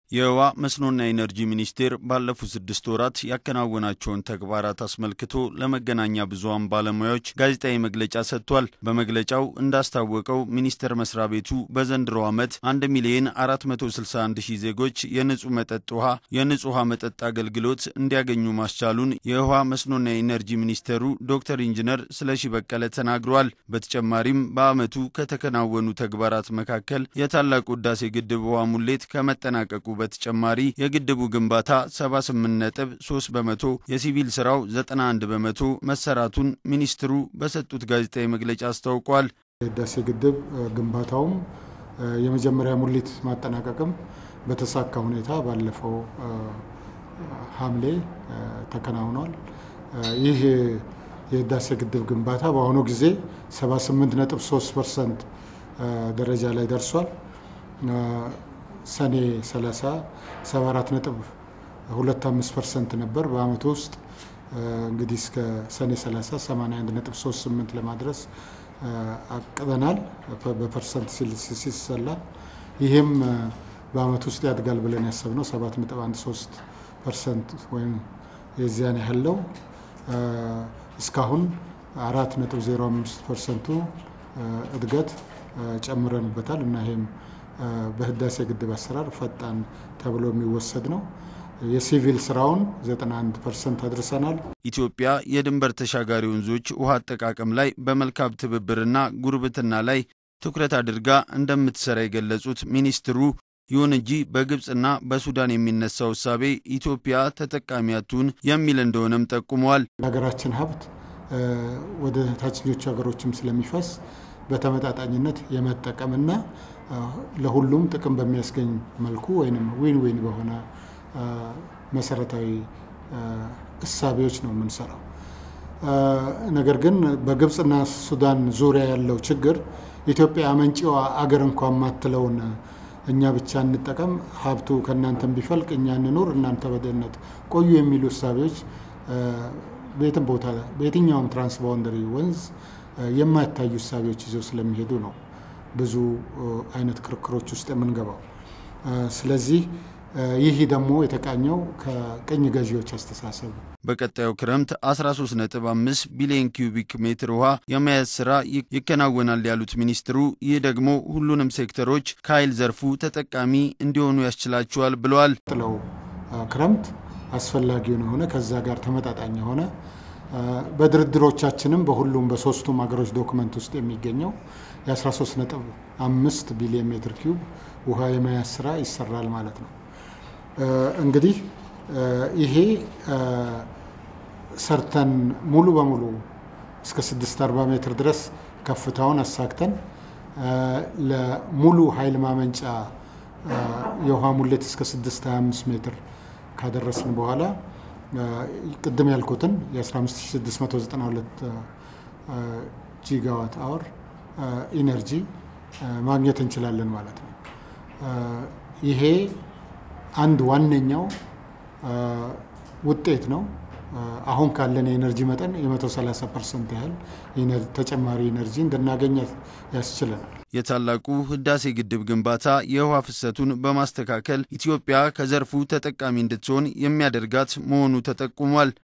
የውሃ መስኖና ኢነርጂ ሚኒስቴር ባለፉት ስድስት ወራት ያከናወናቸውን ተግባራት አስመልክቶ ለመገናኛ ብዙኃን ባለሙያዎች ጋዜጣዊ መግለጫ ሰጥቷል። በመግለጫው እንዳስታወቀው ሚኒስቴር መስሪያ ቤቱ በዘንድሮ ዓመት 1 ሚሊዮን 461 ሺህ ዜጎች የንጹህ መጠጥ ውሃ የንጹህ ውሃ መጠጥ አገልግሎት እንዲያገኙ ማስቻሉን የውሃ መስኖና ኢነርጂ ሚኒስቴሩ ዶክተር ኢንጂነር ስለሺ በቀለ ተናግረዋል። በተጨማሪም በዓመቱ ከተከናወኑ ተግባራት መካከል የታላቁ ሕዳሴ ግድብ ውሃ ሙሌት ከመጠናቀቁ በተጨማሪ የግድቡ ግንባታ 78 ነጥብ 3 በመቶ የሲቪል ስራው 91 በመቶ መሰራቱን ሚኒስትሩ በሰጡት ጋዜጣዊ መግለጫ አስታውቋል። የህዳሴ ግድብ ግንባታውም የመጀመሪያ ሙሊት ማጠናቀቅም በተሳካ ሁኔታ ባለፈው ሐምሌ ተከናውኗል። ይህ የህዳሴ ግድብ ግንባታ በአሁኑ ጊዜ 78 ነጥብ 3 ፐርሰንት ደረጃ ላይ ደርሷል። ሰኔ 30 74 ነጥብ 25 ፐርሰንት ነበር። በአመቱ ውስጥ እንግዲህ እስከ ሰኔ 30 81 ነጥብ 38 ለማድረስ አቅደናል። በፐርሰንት ሲሰላ ይህም በአመቱ ውስጥ ያድጋል ብለን ያሰብነው 7 ነጥብ 13 ፐርሰንት ወይም የዚያን ያህል ነው። እስካሁን 4 ነጥብ 05 ፐርሰንቱ እድገት ጨምረንበታል እና ይህም በህዳሴ ግድብ አሰራር ፈጣን ተብሎ የሚወሰድ ነው። የሲቪል ስራውን 91 ፐርሰንት አድርሰናል። ኢትዮጵያ የድንበር ተሻጋሪ ወንዞች ውሃ አጠቃቀም ላይ በመልካም ትብብርና ጉርብትና ላይ ትኩረት አድርጋ እንደምትሰራ የገለጹት ሚኒስትሩ ይሁን እንጂ በግብፅና በሱዳን የሚነሳው እሳቤ ኢትዮጵያ ተጠቃሚ አትሁን የሚል እንደሆነም ጠቁመዋል። የሀገራችን ሀብት ወደ ታችኞቹ ሀገሮችም ስለሚፈስ በተመጣጣኝነት የመጠቀምና ለሁሉም ጥቅም በሚያስገኝ መልኩ ወይም ዊን ዊን በሆነ መሰረታዊ እሳቤዎች ነው የምንሰራው። ነገር ግን በግብፅና ሱዳን ዙሪያ ያለው ችግር ኢትዮጵያ አመንጪዋ አገር እንኳ የማትለውን እኛ ብቻ እንጠቀም፣ ሀብቱ ከእናንተም ቢፈልቅ እኛ እንኑር፣ እናንተ በድህነት ቆዩ የሚሉ እሳቤዎች በየትም ቦታ በየትኛውም ትራንስባውንደሪ ወንዝ የማይታዩ እሳቤዎች ይዘው ስለሚሄዱ ነው ብዙ አይነት ክርክሮች ውስጥ የምንገባው። ስለዚህ ይህ ደግሞ የተቃኘው ከቅኝ ገዢዎች አስተሳሰብ በቀጣዩ ክረምት 13.5 ቢሊዮን ኪዩቢክ ሜትር ውሃ የመያዝ ስራ ይከናወናል ያሉት ሚኒስትሩ ይህ ደግሞ ሁሉንም ሴክተሮች ከኃይል ዘርፉ ተጠቃሚ እንዲሆኑ ያስችላቸዋል ብለዋል። ጥለው ክረምት አስፈላጊውን የሆነ ከዛ ጋር ተመጣጣኝ የሆነ በድርድሮቻችንም በሁሉም በሶስቱም ሀገሮች ዶክመንት ውስጥ የሚገኘው የ13.5 ቢሊዮን ሜትር ኪዩብ ውሃ የመያዝ ስራ ይሰራል ማለት ነው። እንግዲህ ይሄ ሰርተን ሙሉ በሙሉ እስከ 640 ሜትር ድረስ ከፍታውን አሳክተን ለሙሉ ኃይል ማመንጫ የውሃ ሙሌት እስከ 625 ሜትር ካደረስን በኋላ ቅድም ያልኩትን የ15692 ጂጋዋት አወር ኢነርጂ ማግኘት እንችላለን ማለት ነው። ይሄ አንድ ዋነኛው ውጤት ነው። አሁን ካለን የኤነርጂ መጠን የ130 ፐርሰንት ያህል ተጨማሪ ኤነርጂ እንድናገኝ ያስችለናል። የታላቁ ህዳሴ ግድብ ግንባታ የውሃ ፍሰቱን በማስተካከል ኢትዮጵያ ከዘርፉ ተጠቃሚ እንድትሆን የሚያደርጋት መሆኑ ተጠቁሟል።